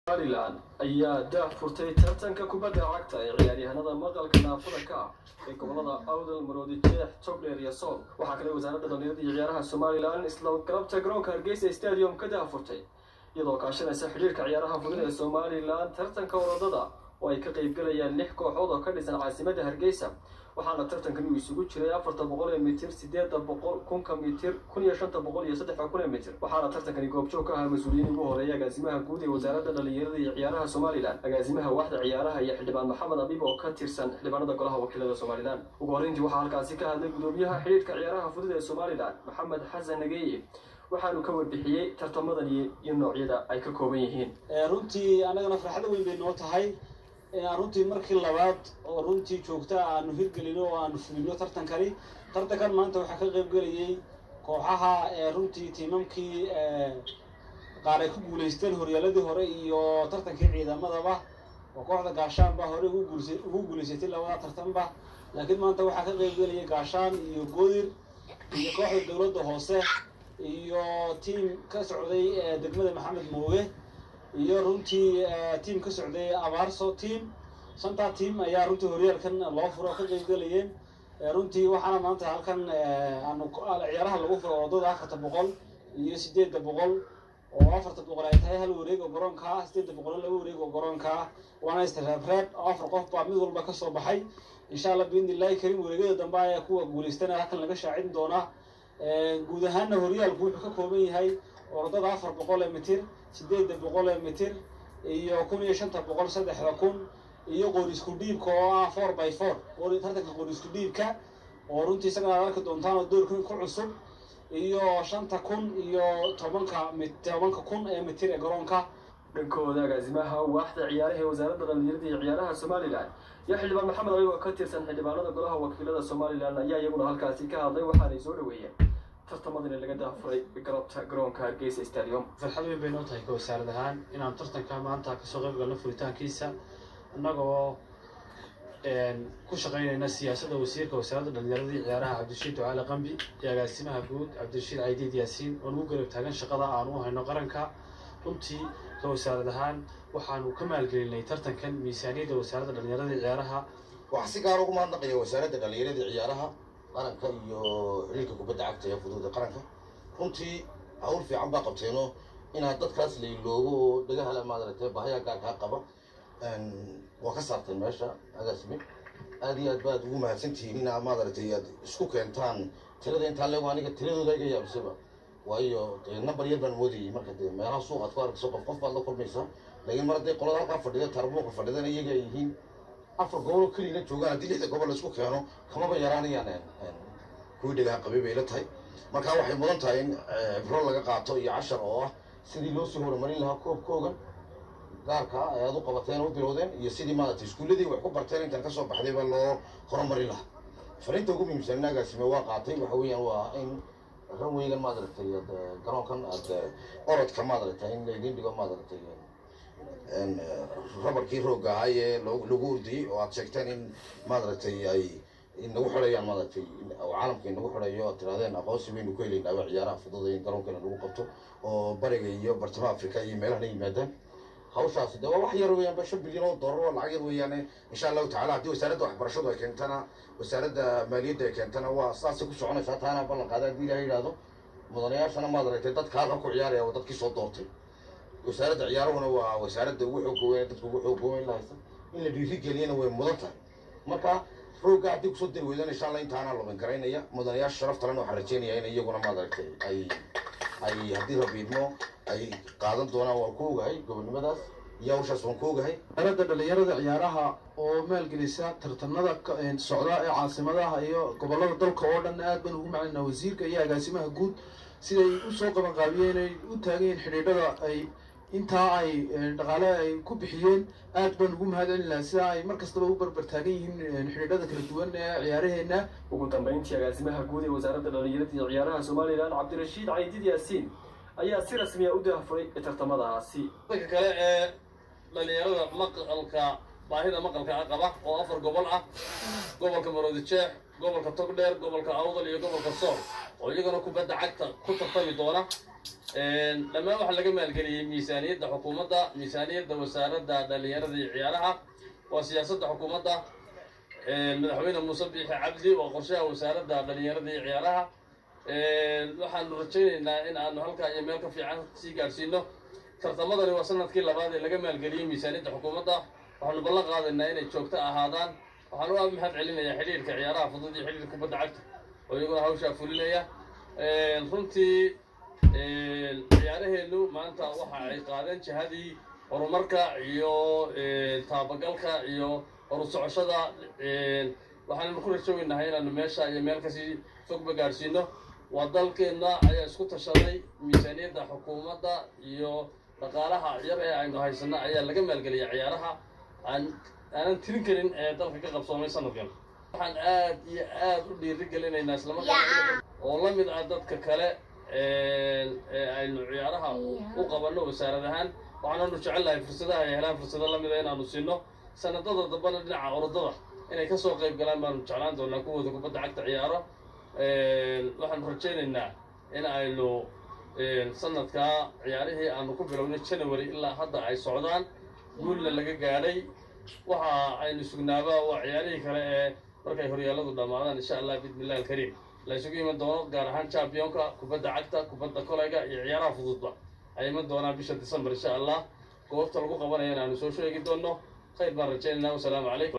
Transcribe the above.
somalilan ayaa daah furtay tartanka kubadda cagta ee ciyaaryahanada maqalka naafada ka ah ee gobolada awdal maroodi jeex togdheer iyo sool waxaa kale wasaaradda dhalinyarada iyo ciyaaraha somalilan isla galabta garoonka hargeysa stadium ka daah furtay iyadoo kaashanaysa xidhiirka ciyaaraha fudud ee somalilan tartanka orodada oo ay ka qaybgalayaan lix kooxood oo ka dhisan caasimadda hargeysa waxaana tartankan uu isugu jiray afarta boqol ee mitir sideeda boqol kunka mitir kun iyo shanta boqol iyo saddexa kun ee mitir waxaana tartankani goobjoog ka ahaa mas-uuliyiin ugu horeeya agaasimaha guud ee wasaaradda dhalinyarada iyo ciyaaraha somalilan agaasimaha waaxda ciyaaraha iyo xildhibaan maxamed abiib oo ka tirsan xildhibaanada golaha wakiilada somalilan ugu horreyntii waxaa halkaasi ka hadlay gudoomiyaha xidhiirka ciyaaraha fudud ee somalilan maxamed xasan nageeye waxaanu ka warbixiyey tartamadan iyo noocyada ay ka kooban yihiin runtii annagana farxado weyn bay noo tahay runtii markii labaad oo runtii joogta aanu hirgelino oo aanu fulino tartankani tartankan maanta waxaa ka qayb gelayay kooxaha runtii tiimamkii qaar ay ku guulaysteen horyaaladii hore iyo tartankii ciidamadaba oo kooxda gaashaanba hore ugu guulaysatay labada tartanba laakiin maanta waxaa ka qayb gelayay gaashaan iyo goodir iyo kooxda dowladda hoose iyo tiim ka socday degmada maxamed mooge iyo runtii tiam ka socday abaarso team shantaa team ayaa runtii horyaalkan loo furo ka qaybgelayeen runtii waxaana maanta halkan aanu ciyaaraha lagu furo wadada afarta boqol iyo sideedda boqol oo afarta boqol ay tahay hal wareeg oo garoonka ah sideedda boqol laba wareeg oo garoonka ah waana isreebreeb oo afar qof baa mid walba kasoo baxay insha allah biidni illahi karim wareegyada dambe ayaa kuwa guulaystana halkan laga shaacin doonaa guud ahaana horyaalku wuxuu ka kooban yahay orodada afar boqol ee mitir sideedda boqol ee mitir iyo kun iyo shanta boqol saddexda kun iyo qorisku dhiibka oo ah four by four tartanka qorisku dhiibka oo runtii isagana ad arki doontaan oo doorkan ku cusub iyo shanta kun iyo tobanka tobanka kun ee mitir ee garoonka dhankooda agaasimaha waaxda ciyaaraha ee wasaaradda dhalinyarada iyo ciyaaraha somalilan iyo xildhibaan maxamed abiib oo ka tirsan xildhibaanada golaha wakiilada somalilan ayaa iyaguna halkaasi ka hadlay waxaanay soo dhaweeyeen tartamadani laga daafuray galabta garoonka hargeysa stadium farxad weyn bay noo tahay ka wasaarad ahaan inaan tartanka maanta kasoo qayb galno furitaankiisa annagoo ku shaqaynayna siyaasadda wasiirka wasaaradda dhalinyarada iyo ciyaaraha cabdirashiid ducaale qambi iyo agaasimaha guud cabdirashiid caydiid yaasiin oo nagu garab taagan shaqada aanu u hayno qaranka runtii ka wasaarad ahaan waxaanu ka maalgelinay tartankan miisaaniyadda wasaaradda dhalinyarada iyo ciyaaraha waxaa si gaar ugu mahadnaqaya wasaaradda dhalinyarada iyo ciyaaraha qaranka iyo xiriirka kubadda cagta ee fuduuda qaranka runtii hawl fiican baa qabteeno inaad dadkaas lailoogo oo dhagahala maadaragtay bahayaa gaarkaa qaba waa ka saarteen meesha agaasime aad iyo aad baad ugu mahadsantihiin inaa maadaragtay aad isku keentaan tirada intaa leego aniga tiradooda iga yaabisaba waayo dee number yar baan moodayay marka dee meelaha suuq aad ku arkayso qof qof baad la kulmaysaa laakiin mar hadday qolada halkaa fadhida tarbuuqa fadhidana iyaga ay yihiin afar gobol oo keliyana joogaan haddii lixda gobol laisku keeno kamaba yaraanayaan kuwii dhagaa qabay bay la tahay marka waxay mudan tahay in cibro laga qaato iyo cashar oo ah sidii loo sii horumarin lahaa koobkoogan gaarka ah ayaad u qabateen u bilowdeen iyo sidii maaragtay iskuulladii wax ku barteen intaan kasoo baxdayba loo horumarin lahaa fariinta ugu muhiimsan agaasime waa qaatay waxa weeyaan waa in ranweygan maadaragtay ad garoonkan aad orodka maadaragtay in laydin dhigo maadaragtay rabarkii roogga ahay ee lagu urdiyey oo aad sheegteen in maadaragtay ay inagu xidhayaan maadaragtay caalamka inagu xidhayo aad tirahdeen aqoonsi baynu ku helaynaa waa ciyaaraha fududa in garoonkana lagu qabto oo bariga iyo bartamaha africa iyo meelahana yimaadaan hawshaasi de waa wax yar weeyaan ba shan bilyan oo dollar oo lacag yar weeyaane insha allahu tacala haddii wasaaradda waxbarashadu ay keentana wasaaradda maaliyadda ay keentana waa saasay ku soconaysaa taana ballan qaada haddii ilaha yidhaahdo mudanayaashana maadaragtay dadka halkan ku ciyaaraya waa dadkii soo doortay wasaaradda ciyaaruhuna waa wasaaradda ugu xoog weyn dadka ugu xoog weyn lahaysa in la dhiirigeliyana way mudan tahay marka roogga haddii kusoo dari weydaan insha allah intaana lumin garaynaya mudanayaasha sharaf talena waxaan rajeynaya in iyaguna maadaragtay ay ay haddii rabiidmo ay qaadan doonaan waan ku ogahay gobonnimadaas iyo hawshaas waan ku ogahay wasaaradda dhalinyarada ciyaaraha oo maalgelisa tartanada socda ee caasimadaha iyo gobolada dalka oo dhan aad baan ugu macalinaa wasiirka iyo agaasimaha guud siday usoo qabanqaabiyeen ay u taageen xidhiidhada ay intaa ay dhaqaale ay ku bixiyeen aad baan ugu mahad celin lahaa sidaa ay mar kastaba u barbar taagan yihiin xidhiidhada kala duwan ee ciyaaraheenna ugu dambeyntii agaasimaha guud ee wasaaradda dhalinyarada iyo ciyaaraha somalilan cabdirashiid caydiid yaasiin ayaa si rasmiya u daafuray tartamadaasi dadka kale ee dhalinyarada maqalka baahida maqalka ah qaba oo afar gobol ah gobolka maroodi jeex gobolka togdheer gobolka awdal iyo gobolka sool oo iyagana kubadda cagta ku tartami doona dhammaan waxaa laga maalgeliyey miisaaniyadda xukuumadda miisaaniyadda wasaaradda dhalinyarada iyo ciyaaraha waa siyaasadda xukuumadda madaxweyne muuse biixi cabdi waa qorshaha wasaaradda dhalinyarada iyo ciyaaraha waxaanu rajaynaynaa in aanu halkaa iyo meel ka fiican sii gaadhsiino tartamadani waa sanadkii labaad ee laga maalgeliyey miisaaniyadda xukuumadda waxaanu ballan qaadaynaa inay joogto ahaadaan waxaan u mahad celinayaa xidhiirka ciyaaraha fudud iyo xidhiirka kubadda cagta oo iyaguna hawshaa fulinaya runtii ciyaaraheennu maanta waxa ay qaadeen jihadii horumarka iyo taabagalka iyo horu socoshada waxaannu ku rajoweynahay inaanu meesha iyo meel kasii fogba gaadhsiino waa dalkeenna ayaa isku tashaday miisaaniyadda xukuumadda iyo dhaqaalaha yar ee aynu haysano ayaa laga maalgeliya ciyaaraha aan aanan tirin karin ee dalka ka qabsoomay sanadkan waxaan aad iyo aad u dhiiri gelinaynaa islamarkaa oo la mid ah dadka kale ee aynu ciyaaraha u qabanno wasaarad ahaan waxaananu jecelnahay fursadaha ay helaan fursado la mida inaanu siino sanadada dambana dhinaca orodada inay kasoo qayb galaan baanu jeclaan doonaa kuwooda kubadda cagta ciyaaro waxaanu rajaynaynaa in aynu sanadkaa ciyaarihii aanu ku bilownay january ilaa hadda ay socdaan guulna laga gaadhay waxa aynu sugnaaba waa ciyaarihii kale ee markay horyaalladu dhammaadaan insha allah bismi illahi alkariim la isugu iman doono gaar ahaan championka kubadda cagta kubadda kolayga iyo ciyaaraha fududba ay iman doonaan bisha december insha allah goobta lagu qabanayana aanu soo sheegi doono khayr baan rajaynaynaa wasalaamu calaykum